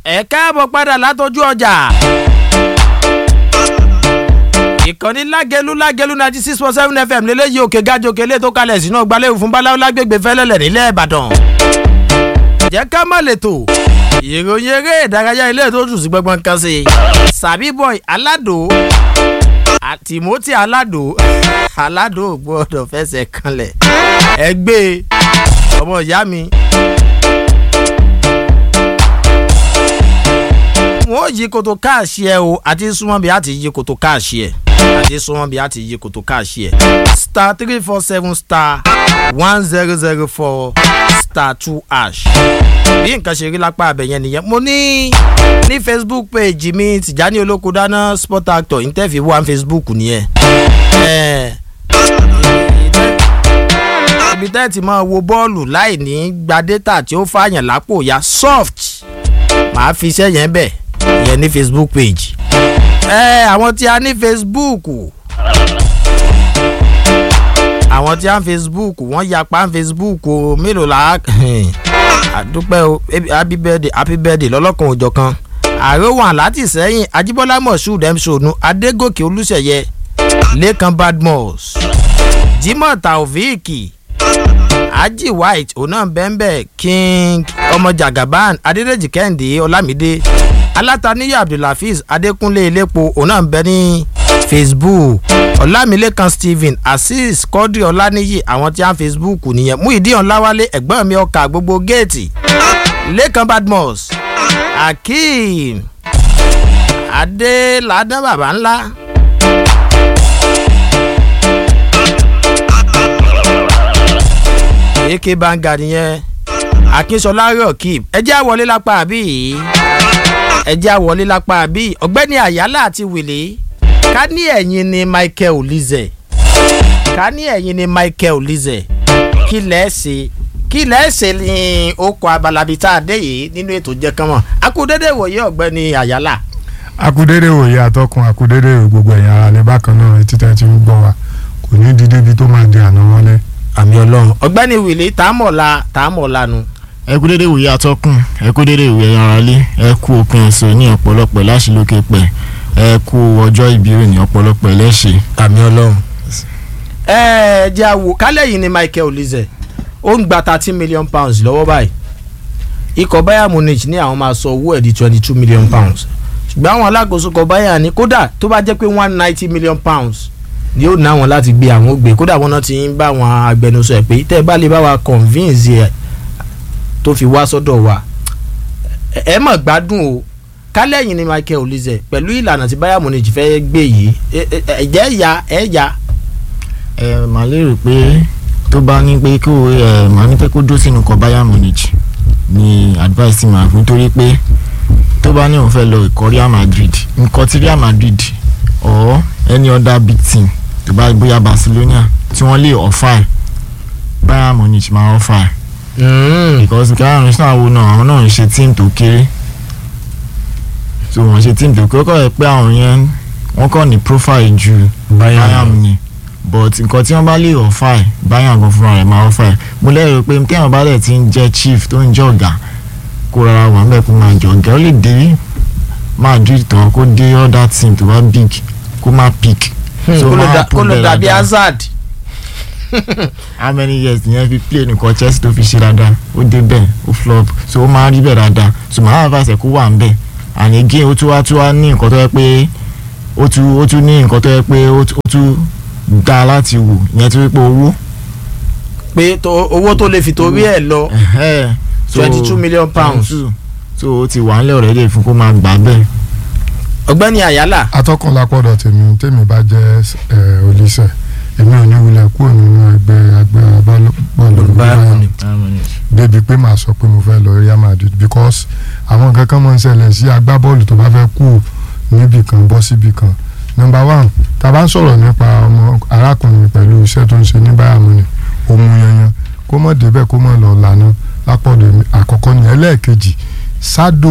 ẹ káàbọ̀ padà látọjú ọjà. ìkànnì lágẹlú lágẹlú ninety six point seven fm lélẹ́yìí òkè gájòkè lè tó kalẹ̀ sínú ọgbàlẹ́wò fún báláwo lágbègbè fẹ́lẹ́lẹ̀ nílẹ̀ ìbàdàn. jẹ́ ká má lè tò ìròyìn eré ìdárayá ilé tó tù sí gbọ́ngbọ́n kan sí i. sàbí boy aládò timothy aládò aládò gbọ́dọ̀ fẹsẹ̀ kanlẹ̀ ẹgbẹ́ ọmọ ìyá mi. wọ́n yí koto káàṣì ẹ o àti súnmọ́ bí a ti yí koto káàṣì ẹ àti súnmọ́ bí a ti yí koto káàṣì ẹ star three four seven star one zero zero four star two ash bí nǹkan ṣe rí lápá abẹ yẹn nìyẹn mo ní ní facebook page mi tìjání olóko dáná sport actor interview one facebook nìyẹn ibi tẹ́ ti máa wo bọ́ọ̀lù láì ní gba data tí ó fààyàn lápò ya soft màá fi iṣẹ́ yẹn bẹ̀ yẹn ní facebook page ẹ àwọn tí a ní facebook àwọn tí a ń facebook wọ́n yapa ń facebook o mélòó la àdúpẹ́ o happy birthday happy birthday lọ́lọ́kan òjọ̀ kan ààrẹ wà láti sẹ́yìn ajíbọ́lá moshood msonu adégòkè olùsẹ̀yẹ lẹ́kan badmus jimoh taofeek aji white ọ̀nà bẹ́ńbẹ́ king ọmọ jagaban adédèjì kẹ́hìndé ọlámídé alátàníyà abdulhafiz adékúnlé elépo ọ̀nà bẹ́ ní facebook ọlámilẹ́kan stephen azeez kọ́dí ọláníyì àwọn tí a ń facebook nìyẹn muhideen ọláwálé ẹ̀gbọ́n mi ọkà gbogbo géètì lẹ́kan badmus akeem adéládán bàbá ńlá. ak banga nìyẹn akínṣọlá rọkìb ẹjẹ àwọlé lápá àbí ẹjẹ àwọlé lápá àbí ọgbẹni àyálà àti wìlé ká ní ẹyin ni michael olize ká ní ẹyin ni michael olize kí lẹ́ẹ̀sì kí lẹ́ẹ̀sì ni okò abalabi tá a dé yìí nínú ètò jẹ́kánmọ́ akúndédé wòye ọgbẹni àyálà. akúndédé wòye àtọkùn akúndédé gbogbo ẹ̀yìn ara lè bákan náà etí tẹ́ ti ń gbọ́ wa kò ní dídé bí tó máa di àná wọlé àmì ọlọrun ọgbẹni wìlé tààmọ̀la tààmọ̀la nu. ẹ kú dédé ìwòye atọ́kùn ẹ kú dédé ìwòye aráalé ẹ kú òpin ọ̀sẹ̀ ní ọ̀pọ̀lọpọ̀ láṣìlókè pẹ̀ ẹ kú ọjọ́ ìbí rẹ̀ ní ọ̀pọ̀lọpọ̀ ẹlẹ́ṣẹ̀. àmì ọlọrun. ẹ ẹ jẹ́ àwò kálẹ̀ yìí ni michael olize ó ń gba thirty million pounds lọ́wọ́ báyìí ikọ̀ bayern munich ní àwọn máa sọ owó ẹ̀ di twenty two million pounds ṣùgbọ́n àwọn alákòóso kọ̀ bayern ní kódà tó bá jẹ́ pé one ninety million pounds ni ó ná wọn láti gbé àwọn ògbé kódà wọn náà ti ń bá àwọn agbẹnusọ ẹ pé tẹ́ ẹ bá lè bá wa convince ẹ tó fi wá sọ́dọ̀ wa ẹ mọ̀ gbádùn o kálẹ̀yìn ni michael olize pẹ̀lú ìlànà tí bayern munich fẹ́ gbé yìí ẹ̀jẹ̀ ya ẹ̀ ya. ẹ mà lérò pé tó bá ní pé kó ẹ mà ní pé kó dó sínú kọ bayern munich ni advice ti máa fún torí pé tó bá ní òun fẹ́ lọ ìkọ́ real madrid nǹkan tí real madrid or any other big team tó bá bóyá barcelona tí wọ́n lè ọ̀fà ẹ̀ bayern munich máa ọ̀fà ẹ̀. because káyọ̀ náà wo náà àwọn náà ń ṣe team tó kéré so wọ́n ṣe team tó kéré kọ́ ẹ̀ pé àwọn yẹn wọ́n kọ́ ní profile ju bayern ni but nǹkan tí wọ́n bá lè ọ̀fà ẹ̀ bayern gan fúnra rẹ̀ máa ọ̀fà ẹ̀ mo lérò pé téèyàn bá dẹ̀ ti ń jẹ́ chief tó ń jẹ́ ọ̀gá kó rárá wà ń bẹ̀ kó máa jọ ọ̀gá ó lè dé madrid tán kó dé other team tó bá big kó má pick. so kó ló dàbí hazard. how many years ìyẹn fi play nìkan chelsea tó fi ṣe dáadáa ó dé bẹ́ẹ̀ ó flop so ó máa rí bẹ́ẹ̀ dáadáa so màá advice ẹ̀ kó wà ń bẹ̀ and again ó tún wá tún wá ní nǹkan tó yẹ pé ó tún ó tún ní nǹkan tó yẹ pé ó tún dáa láti wò ìyẹn tó yẹ pé owó. pé owó tó lè fi torí ẹ̀ lọ twenty two million pounds. so ó ti wà ń lẹ̀ ọ̀rẹ́ lè fún kó máa gbà bẹ́ẹ̀ ọgbẹ́ni àyálà. atọ́kùn lápọ̀dọ̀ tèmi tèmi bá jẹ́ olùsẹ̀ èmi ò ní wulẹ̀ kúrò nínú ẹgbẹ́ ẹgbẹ́ bọ́ọ̀lù bayern débi pé màá sọ pé mo fẹ́ lọ real madrid because àwọn nǹkan kan máa ń ṣẹlẹ̀ sí agbábọ́ọ̀lù tó bá fẹ́ kú níbì kan bọ́ síbì kan number one tá a bá ń sọ̀rọ̀ nípa ọmọ arákùnrin pẹ̀lú iṣẹ́ tó ń ṣe ní bayern munich òun yanyan kó mọ̀ débẹ̀ kó mọ̀ lọ lànà lápọ̀dọ̀ àkọ́kọ́ ní ẹlẹ́ẹ̀kejì sádò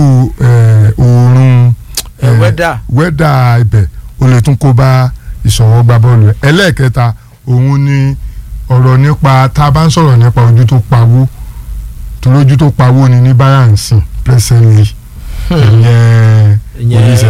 oorun wẹ́dà wẹ́dà ibẹ̀ o lè tún kó bá ìṣọ̀wọ́ gba bọ́ọ̀lù ẹ̀ ẹlẹ́ẹ̀kẹta òun ni ọ̀rọ̀ nípa tá a bá ń sọ̀rọ̀ nípa ojú tó pawó tó lójú tó pawó ni ní bayern sìn presently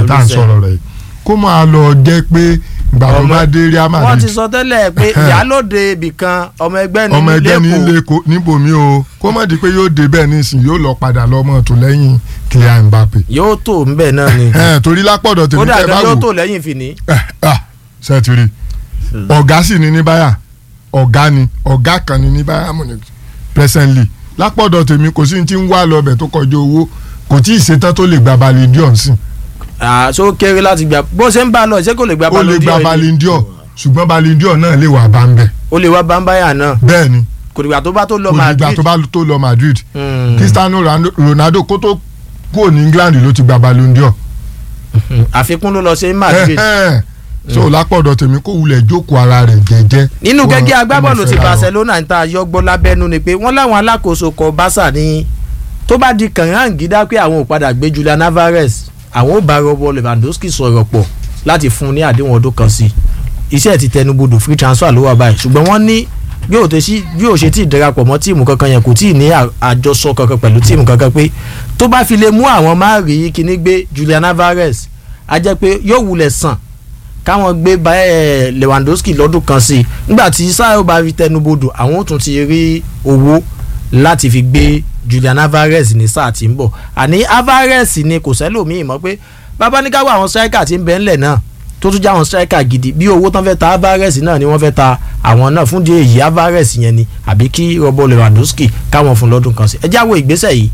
tá à ń Olùsẹ̀. sọ̀rọ̀ rẹ̀ kó máa lọ jẹ́ pé ìgbà tó Ọmọ- bá dé Real wọ́n ti Madrid sọ tẹ́lẹ̀ pé ìyálòde ibìkan ọmọ ẹgbẹ́ ní ọmọ ẹgbẹ́ ní lẹ́kọ̀ọ́ lẹ́kọ̀ọ́ níbòmí o kó má di pé yóò dé bẹ́ẹ̀ nísìn yóò lọ padà lọ́mọ tó lẹ́yìn Kylian Mbappe yóò tó ńbẹ̀ náà ni Ẹ̀, torí lápọ̀dọ̀ tèmi kódà tẹ́ bá gan yóò wò tó lẹ́yìn fìní. sẹ́tìrì ọ̀gá sì ni ní báyà ọ̀gá ni ọ̀gá kan ni ní báyà Munich presently lápọ̀dọ̀ tèmi kò sí ní tí ń wá lọ ọbẹ̀ tó kọjá owó kò tí ì ṣetán tó lè gba Ballon d'Or sí àṣọ kéré láti gbà bó ṣe ń bá a lọ ṣé kò lè gba ó lè gba Ballon d'Or yìí? Ballon d'Or ṣùgbọ́n Ballon d'Or náà lè wà bá ń bẹ̀ ó lè wá bámbáyà náà bẹ́ẹ̀ ni kò dìgbà tó bá tó lọ kò dìgbà Madrid tó bá tó lọ Madrid Hmm. Cristiano Ronaldo- Ronaldo kó tó kúrò ní England ló ti gba Ballon d'Or Hmm. àfikún ló lọ ṣe Madrid Ẹ̀hẹ́n. so lápọ̀dọ̀ tèmi kó wulẹ̀ jókòó ara rẹ̀ jẹ́jẹ́ nínú Wọ́n- gẹ́gẹ́ agbábọ́ọ̀lù wọ́n ti fẹ́ ra wọn. Barcelona ń ta yọgbọ́ lábẹ́nu ni pé wọ́n láwọn alákòóso kọ Barca ní tó bá di kàngáǹgídá pé àwọn ò padà gbé Julian Alvarez àwọn ò bá Robert Lewandowski sọ̀rọ̀ pọ̀ láti fún un ní àdéhùn ọdún kan sí i iṣẹ́ ti tẹnubodò free transfer ló wà báyìí ṣùgbọ́n wọ́n ní bí ò tẹ́sí bí ò ṣe tí ì darapọ̀ mọ́ tíìmù kankan yẹn kò tí ì ní à- àjọsọ kankan pẹ̀lú tíìmù kankan pé tó bá fi lè mú àwọn máa rí kíní gbé Julian Alvarez á jẹ́ pé yóò wulẹ̀ sàn káwọn gbé ba- eh, Lewandowski lọ́dún kan sí i nígbà tí sáà ó bá fi tẹnubodò àwọn ò tún ti rí owó láti fi gbé Julian Alvarez ní sáà tí ń bọ̀ àní Alvarez ni kò sẹ́lòmíì mọ́ pé bàbá ní káwọ́ àwọn striker tí ń bẹ ńlẹ̀ náà tó tún já àwọn striker gidi bí owó tán fẹ́ ta Alvarez náà ni wọ́n fẹ́ ta àwọn náà fún díẹ̀ èyí Alvarez yẹn ni àbí kí Robert Lewandowski káwọn fún lọ́dún kan sí ẹ jáwọ́ ìgbésẹ̀ yìí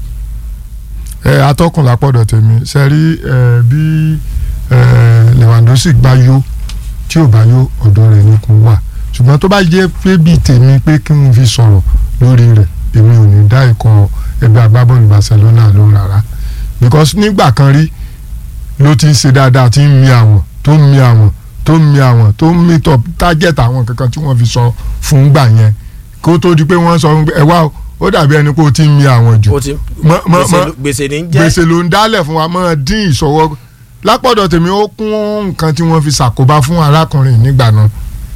ẹ atọ́kùn lápọ̀dọ̀ tèmi ṣe rí ẹ bí ẹ Lewandowski bá yó tí ò bá yó ọ̀dọ̀ rẹ̀ ni kò wà ṣùgbọ́n tó bá jẹ́ pé bíi tèmi pé kí n fi sọ̀rọ̀ lórí rẹ̀ èmi ò ní dá ikọ̀ ẹgbẹ́ agbábọ́ọ̀lù Barcelona ló rárá because nígbà kan rí ló ti ń ṣe dáadáa tí ń mi àwọn tó ń mi àwọn tó ń mi àwọn tó ń mi tọ̀ target àwọn kankan tí wọ́n fi sọ fún gbà yẹn kó tó di pé wọ́n sọ fún pé ẹ wá o ó dàbí ẹni pé ó ti ń mi àwọn jù ó ti mọ- mọ- gbèsè mọ- ló- gbèsè ní jẹ́ gbèsè ló ń dálẹ̀ fún wa máa dín ìṣọwọ́ lápọ̀dọ̀ tèmi ó kún nǹkan tí wọ́n fi ṣàkóbá fún arákùnrin nígbà náà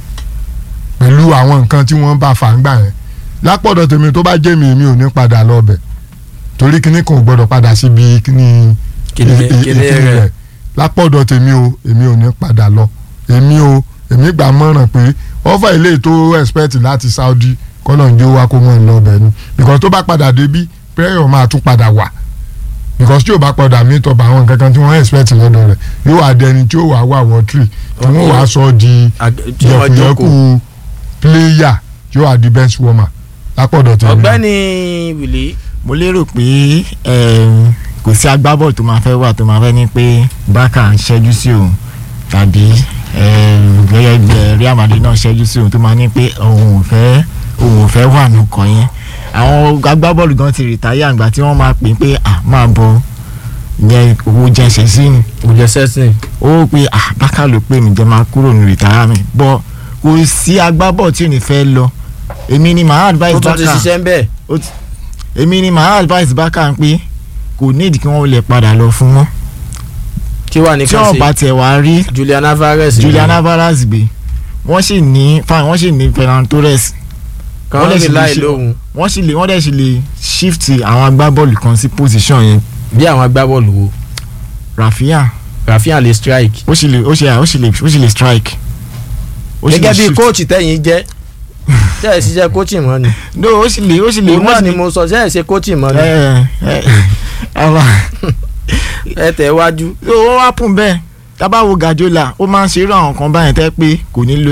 pẹ̀lú àwọn nǹkan tí wọ́n bá fà ń gbà yẹn lápọ̀dọ̀ tèmi tó bá jẹ́ mi èmi ò ní padà lọ bẹ̀ torí kíní kan ò gbọ́dọ̀ padà síbi kíní Kíní- i- i- kíní ìkíní rẹ̀. rẹ̀ lápọ̀dọ̀ tèmi o èmi ò ní padà lọ èmi o èmi gbà mọ̀ràn pé ọ́fà ilé tó expect láti Saudi kọ́nà ń jó wa kó mọ̀ ń lọ bẹ̀ ni because tó bá padà débí prayer máa tún padà wà because tí o bá padà meet up àwọn nǹkan kan tí wọ́n expect lọ́dọ̀ rẹ̀ yóò wá dẹni tí ó wà wà wọ́tírì tí wọ́n wàá sọ di Ag- tí wọ́n jókòó. yẹ̀kùyẹ̀kù player yóò wá di bench warmer lápọ̀dọ̀ tèmi. ọ̀gbẹ́ni Wìlí mo lérò pé em, kò sí agbábọ́ọ̀lù tó máa fẹ́ wà tó máa fẹ́ ní pé Barca ń ṣẹ́jú sí òun tàbí em, gẹ́gẹ́ bí eh, Real Madrid náà ṣẹ́jú sí òun tó máa ní pé òun ò fẹ́ òun ò fẹ́ wà nùkọ́ yẹn àwọn agbábọ́ọ̀lù gan ti rìtáyà àgbà tí wọ́n máa pè é pé à máa bọ̀ yẹn owó jẹsẹ̀ sí ni kò jẹ́ sẹ́sìn ó pé à Barca ló pè mí jẹ́ máa kúrò ní rìtáyà mi bọ́ kò sí agbábọ́ọ̀lù tí ò ní fẹ́ lọ èmi ni màá advice tó tún Barca ti ṣiṣẹ́ ń bẹ̀ ó ti- èmi ni màá advice Barca ń pé kò nídìí kí wọ́n lè padà lọ fún mọ́ kí wà ní tí kan wọ́n sí bá tẹ̀ wá rí Julian Alvarez Julian Alvarez gbé wọ́n sì ní fine wọ́n sì ní Ferran Torres kan wọ́n lè rí sì lè láì ṣe- lóhùn wọ́n sì lè wọ́n dẹ̀ sì lè shift àwọn agbábọ́ọ̀lù kan sí position yẹn bí àwọn agbábọ́ọ̀lù wo Rafinha Rafinha lè strike ó sì lè ó sì ó sì lè ó sì lè strike. Ó sì lè gẹ́gẹ́ bí shift. kóòtù tẹ̀yìn jẹ́ tẹ́ ẹ̀ ṣiṣẹ́ kóòtù mọ́ ni no ó sì lè ó sì lè òun náà wọ́n sì ni lè mo sọ tẹ́ ẹ̀ ṣe kóòtù mọ́ ni ẹ ẹ ẹ ẹ tẹ̀ wájú ó wá pùn bẹ́ẹ̀ tábà wo Guardiola ó máa ń ṣe irú àwọn kan báyẹn tẹ́ pé kò ní lo